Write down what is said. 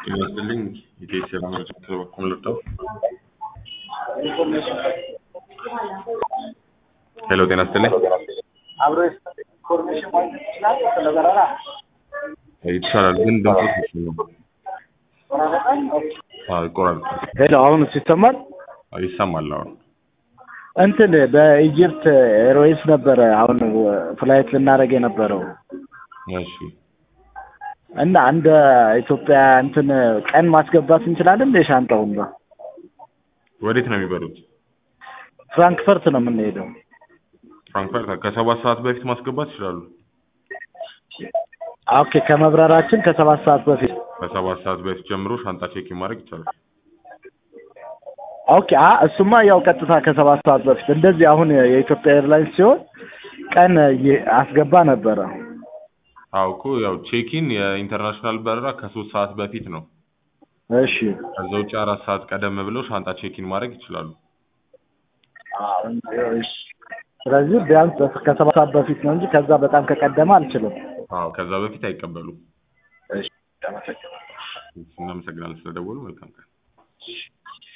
ጤና ይስጥልኝ የኢትዮ ሰላም በኩል ልርዳው? ሄሎ ጤና ይስጥልኝ አብሮ ኢንፎርሜሽን ማግኘት ይችላል። ስለ በረራ ይቻላል፣ ግን ድምፁ ትንሽ ነው። አዎ ይቆራርጣል። ሄሎ፣ አሁን ይሰማል? አዎ ይሰማል። አሁን እንትን በኢጅፕት ኤርዌይስ ነበረ አሁን ፍላይት ልናደርግ የነበረው እሺ እና እንደ ኢትዮጵያ እንትን ቀን ማስገባት እንችላለን እንደ ሻንጣውን ነው ወዴት ነው የሚበሉት? ፍራንክፈርት ነው የምንሄደው። ፍራንክፈርት ከሰባት ሰዓት በፊት ማስገባት ይችላሉ። ኦኬ ከመብረራችን ከሰባት ሰዓት በፊት ከሰባት ሰዓት በፊት ጀምሮ ሻንጣ ቼክ ማድረግ ይቻላል። ኦኬ አ እሱማ ያው ቀጥታ ከሰባት ሰዓት በፊት እንደዚህ አሁን የኢትዮጵያ ኤርላይንስ ሲሆን ቀን የ- አስገባ ነበረ። አዎ እኮ ያው ቼኪን የኢንተርናሽናል በረራ ከሶስት ሰዓት በፊት ነው። እሺ ከዛ ውጭ አራት ሰዓት ቀደም ብለው ሻንጣ ቼኪን ማድረግ ይችላሉ። አሁን እሺ። ስለዚህ ቢያንስ በ- ከሰባት ሰዓት በፊት ነው እንጂ ከዛ በጣም ከቀደመ አልችልም። አዎ ከዛ በፊት አይቀበሉም። እሺ አመሰግናለሁ። እናመሰግናለን ስለደወሉ። መልካም ቀን።